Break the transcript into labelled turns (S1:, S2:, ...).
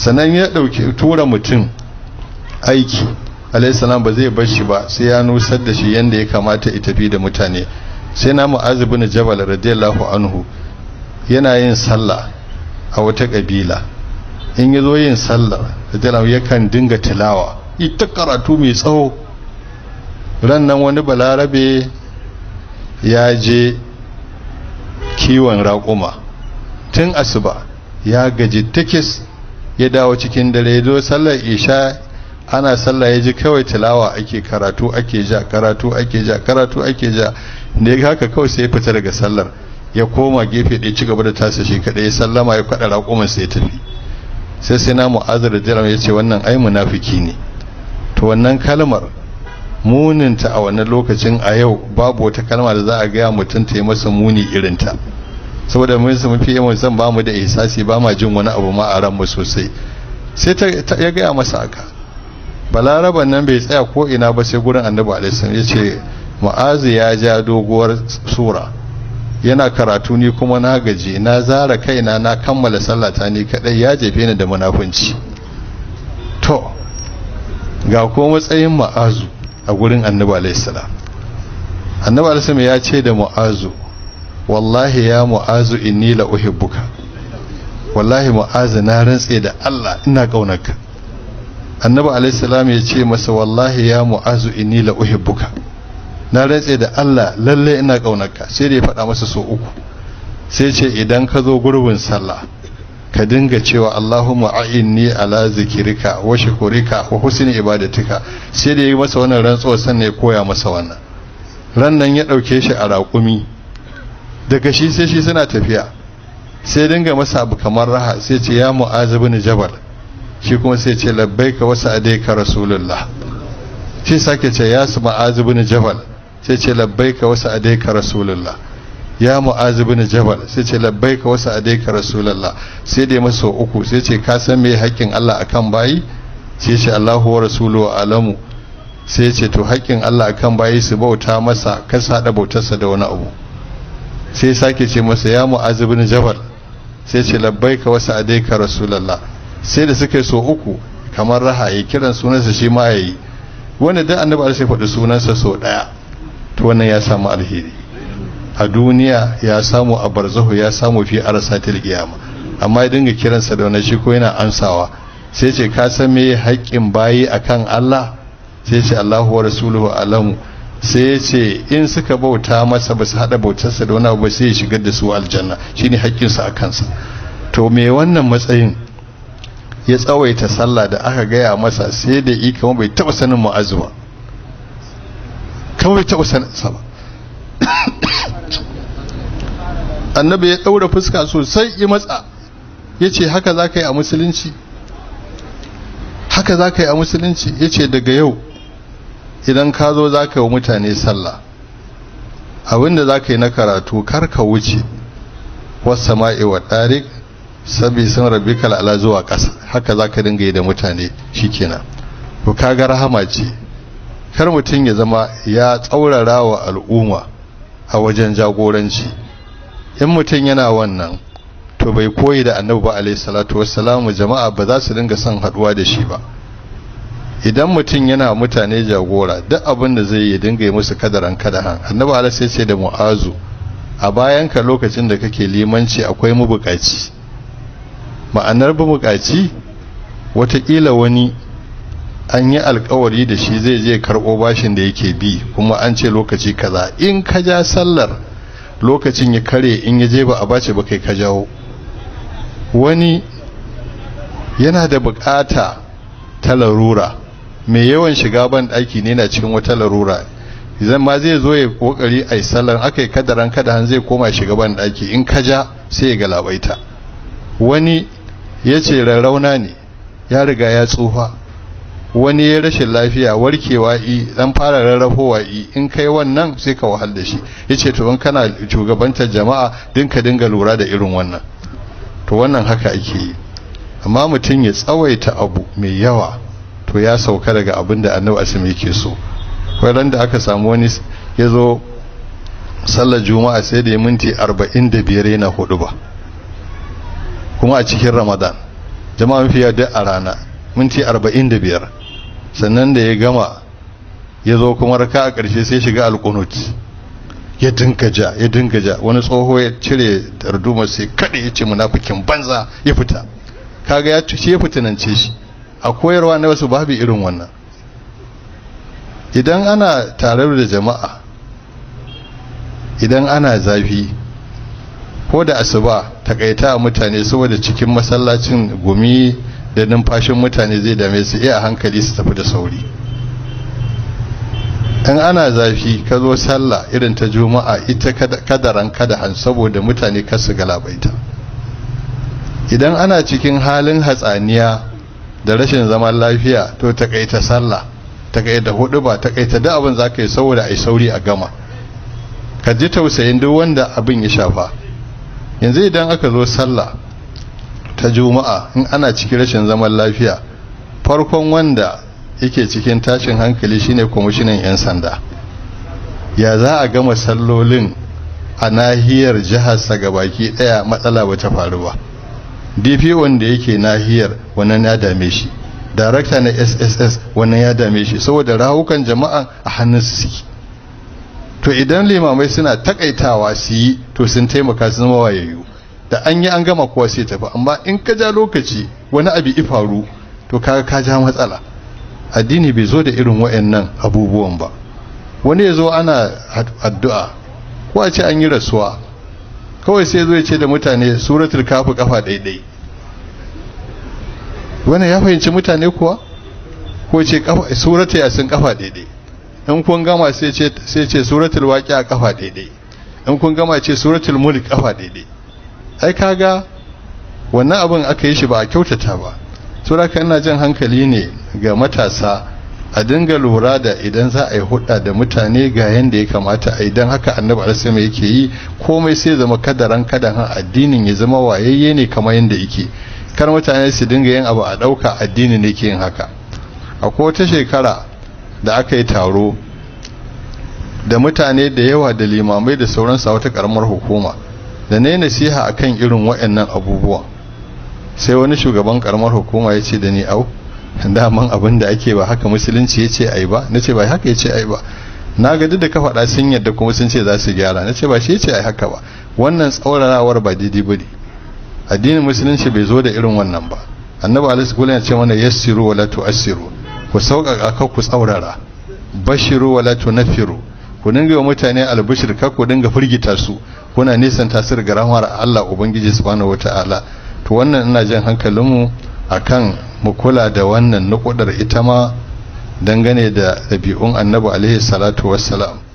S1: sannan ya ɗauki tura mutum aiki alaihissalam ba zai bar shi ba sai ya nusar da shi yadda ya kamata ya tafi da mutane sai na mu'azu bin jabal radiyallahu anhu yana yin sallah a wata kabila in ya zo yin sallah radiyallahu yakan dinga tilawa ita karatu mai tsawo ran nan wani balarabe ya je kiwon raƙuma tun asuba ya gaji tikis ya dawo cikin dare zo sallar isha ana sallah ya ji kawai tilawa ake karatu ake ja karatu ake ja karatu ake ja da ya haka kawai sai ya fita daga sallar ya koma gefe ɗaya ci gaba da tasa shi kaɗai ya sallama ya kwaɗa raƙuman sai ya tafi sai sai na mu'azar da jiran ya ce wannan ai munafiki ne to wannan kalmar muninta a wannan lokacin a yau babu wata kalma da za a gaya mutum ta yi masa muni irinta saboda mun su mafi yawan zan ba mu da ihsasi ba ma jin wani abu ma a ran mu sosai sai ta ya gaya masa haka balaraban nan bai tsaya ko ina ba sai gurin annabi alaihi ya ce mu'azu ya ja doguwar sura yana karatu ni kuma na gaji na zara kaina na kammala sallata ni kadai ya jefe ni da munafunci to ga ko matsayin mu'azu a gurin annabi alaihi salam annabi alaihi ya ce da mu'azu wallahi ya mu'azu inni la uhibbuka wallahi mu'azu na rantse da Allah ina kaunarka annabi alaihi salam ya ce masa wallahi ya mu'azu inni la uhibbuka na rantse da Allah lalle ina kaunarka sai da ya faɗa masa so uku sai ce idan ka zo gurbin sallah ka dinga cewa Allahumma a'inni ala zikrika wa shukrika wa husni ibadatika sai da ya yi masa wannan rantsuwa sannan ya koya masa wannan ran nan ya dauke shi a raƙumi daga shi sai shi suna tafiya sai dinga masa abu kamar raha sai ce ya mu'az ibn jabal shi kuma sai ce labbaika wa sa'adaika rasulullah sai sake ce ya su mu'az ibn jabal sai ce labbaika wa sa'adaika rasulullah ya mu'az ibn jabal sai ce labbaika wa sa'adaika rasulullah sai dai masa uku sai ce ka san me haƙƙin Allah akan bayi sai ce Allahu wa rasuluhu alamu sai ce to haƙƙin Allah akan bayi su bauta masa kasa da bautarsa da wani abu sai sake ce masa ya mu'az ibn jabal sai ce labbaika wa sa'adaika rasulullah sai da suka yi so uku kamar raha ya kiran sunansa shi ma yayi wanda da annabi sai faɗi sunansa so daya to wannan ya samu alheri a duniya ya samu a barzahu ya samu fi arsatil qiyama amma ya dinga kiransa da wani shi ko yana ansawa sai ce ka san me haƙƙin bayi akan Allah sai ce Allahu wa rasuluhu alamu sai ya ce in suka bauta masa ba su haɗa bautarsa da wani abu sai ya shigar da su aljanna shine haƙƙinsa a kansa to me wannan matsayin ya tsawaita sallah da aka gaya masa sai da yi kamar bai taɓa sanin mu'azu ba kamar bai taɓa sanin sa ba annabi ya ɗaura fuska sosai ya matsa ya ce haka za ka yi a musulunci haka za ka yi a musulunci ya ce daga yau idan ka zo za ka yi wa mutane sallah abinda za ka yi na karatu kar ka wuce wasu ma'i wa ɗarik sabi sun rabi kalala zuwa ƙasa haka za ka dinga yi da mutane shi kenan ku kaga rahama ce kar mutum ya zama ya tsaurara wa al'umma a wajen jagoranci in mutum yana wannan to bai koyi da annabi ba alaihi salatu wassalamu jama'a ba za su dinga son haduwa da shi ba idan mutum yana mutane jagora duk abin da zai yi dinga yi musu kadaran kadahan annabi alaihi sai ce da mu'azu a bayan ka lokacin da kake limanci akwai mabukaci ma'anar mabukaci watakila wani an yi alkawari da shi zai je karɓo bashin da yake bi kuma an ce lokaci kaza in ka ja sallar lokacin ya kare in ya je ba a bace ba kai ka jawo wani yana da bukata ta larura mai yawan shiga ban daki ne na cikin wata larura idan ma zai zo ya kokari a sallar aka yi kadaran kadahan zai koma shiga ban daki in ka ja sai ya galabaita wani ya ce rarrauna ne ya riga ya tsufa wani ya rashin lafiya warkewa i dan fara rarrafowa i in kai wannan sai ka wahal da shi yace to in kana shugabantar jama'a din ka dinga lura da irin wannan to wannan haka ake yi amma mutum ya tsawaita abu mai yawa to ya sauka daga abin da annabi asimi yake so ran da aka samu wani ya zo sallar juma'a sai da ya minti 45 yana hudu ba kuma a cikin ramadan jama'a mafiya duk a rana minti arba'in da biyar sannan da ya gama ya zo kuma raka a ƙarshe sai shiga alƙunut ya dinga ja ya dinga ja wani tsoho ya cire darduma sai kaɗe ya ce munafikin banza ya fita kaga ya shi ya fitinance shi a koyarwa na wasu babu irin wannan idan ana tare da jama'a idan ana zafi ko da asuba takaita a mutane saboda cikin masallacin gumi da numfashin mutane zai dame su iya hankali su tafi da sauri in ana zafi ka zo sallah irin ta juma'a ita kadaran kadahan saboda mutane kasu galabaita idan ana cikin halin hatsaniya da rashin zaman lafiya to takaita sallah takaita hudu ba takaita da abin za ka yi saboda a yi sauri a gama ka ji tausayin duk wanda abin ya shafa yanzu idan aka zo sallah ta juma'a in ana cikin rashin zaman lafiya farkon wanda yake cikin tashin hankali shine kwamishinan 'yan sanda ya za a gama sallolin a nahiyar jiharsa ga baki daya matsala ba ta faru ba dpo da yake nahiyar wannan ya dame shi darakta na sss wannan ya dame shi saboda rawukan jama'a a hannun su to idan limamai suna takaitawa su yi to sun taimaka sun zama wayayyu da an yi an gama kowa sai tafi amma in ka ja lokaci wani abu ifaru to kaga ka ja matsala addini bai zo da irin wayannan abubuwan ba wani ya zo ana addu'a ko a ce an yi rasuwa kawai sai zo ya ce da mutane suratul kafu kafa daidai wannan ya fahimci mutane kuwa ko ce suratul yasin kafa daidai in kun gama sai ce sai ce suratul waqi'a kafa daidai in kun gama ce suratul mulk kafa daidai ai kaga wannan abin aka yi shi ba a kyautata ba saboda ina jan hankali ne ga matasa a dinga lura da idan za a yi hudda da mutane ga yanda ya kamata a idan haka annabi alisama yake yi komai sai zama kadaran kadan addinin ya zama wayayye ne kamar yanda yake kar mutane su dinga yin abu a dauka addini ne ke yin haka akwai wata shekara da aka yi taro da mutane da yawa da limamai da sauransu a wata karamar hukuma da na yi nasiha akan irin waɗannan abubuwa sai wani shugaban karamar hukuma ya ce da ni au daman abin da ake ba haka musulunci ya ce ai ba na ce ba haka ya ce ai ba na ga duk da ka faɗa sun yadda kuma sun ce za su gyara na ce ba shi ya ce ai haka ba wannan tsauranawar ba daidai ba ne addinin musulunci bai zo da irin wannan ba annabi alaihi sallam ya ce mana yassiru wala tu'assiru ku sauƙaƙa ka ku tsaurara bashiru wala tunfiru ku dinga wa mutane albishir ka ku dinga firgita su kuna nisan tasir ga rahmar Allah ubangiji subhanahu wataala to wannan ina jan hankalinmu akan mu kula da wannan nukudar ita ma dangane da ɗabi'un annabi alaihi salatu wassalam